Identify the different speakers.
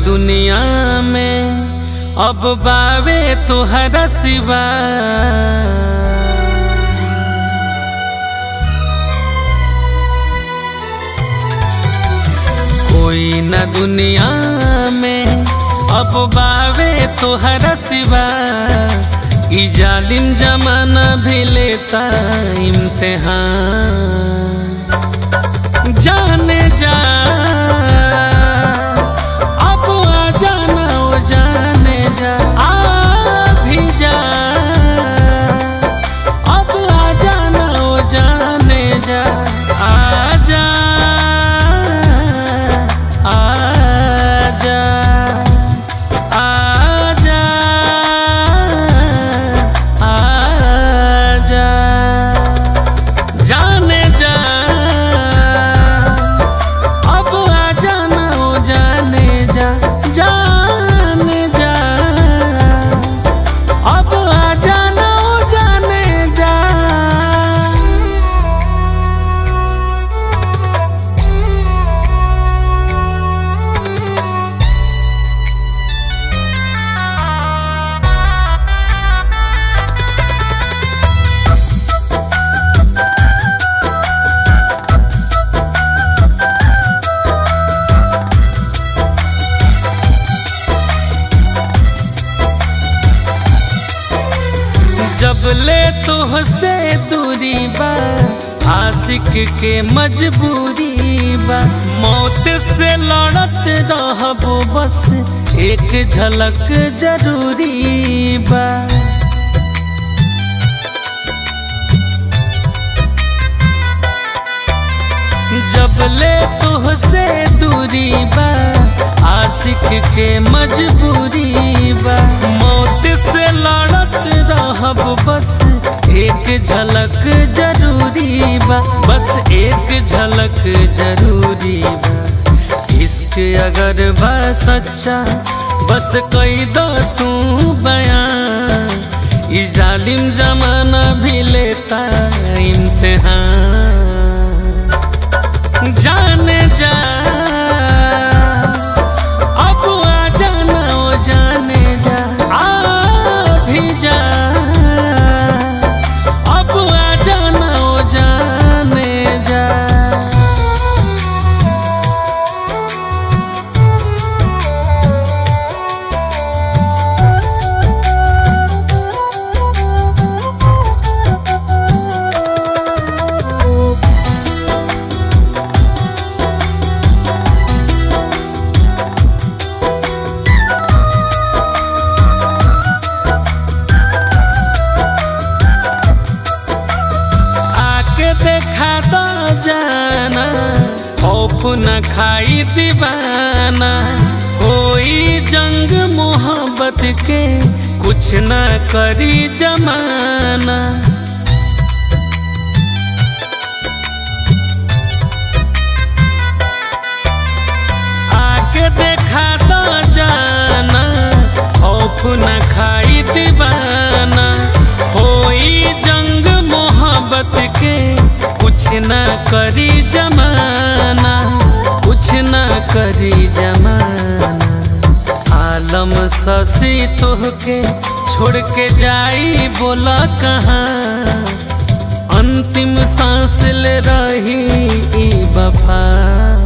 Speaker 1: दुनिया में अब बावे तुहरा सिवा कोई न दुनिया में अब बावे तुहरा सिवा ई जालिम जमाना भी लेता इम्तिहान जाने जा अब आ जाना ओ जाने जा आ भी जा अब आ जाना ओ जाने जा आ जा आ जा आ जा आ जा जाने जा अब आ जाना ओ जाने जा जाने जा अब आ जाना ओ जाने जा जब ले तुहसे दूरी बा आशिक के मजबूरी बा मौत से लड़त रहबो बस एक झलक जरूरी बा जब ले तुहसे दूरी बा आशिक के मजबूरी बा मौत से लड़त रहब बस एक झलक जरूरी बा बस एक झलक जरूरी बा इश्क अगर बा सच्चा बस कई दो तू बयान ई जालिम जमाना भी लेता इम्तिहान जाने जा अब आ जाना ओ जाने जा आ भी जा अब आ जाना ओ जाने जा आके देखा दो जाना खौफ न खाई दीवाना होई जंग मोहब्बत के कुछ न करी जमाना आके देखा दो जाना खौफ न खाई दीवाना होई जंग मोहब्बत के कुछ न करी जमाना कुछ न करी जमाना आलम ससी तोहके छोड़ के जाई बोला कहाँ अंतिम सांस ले रही ई वफा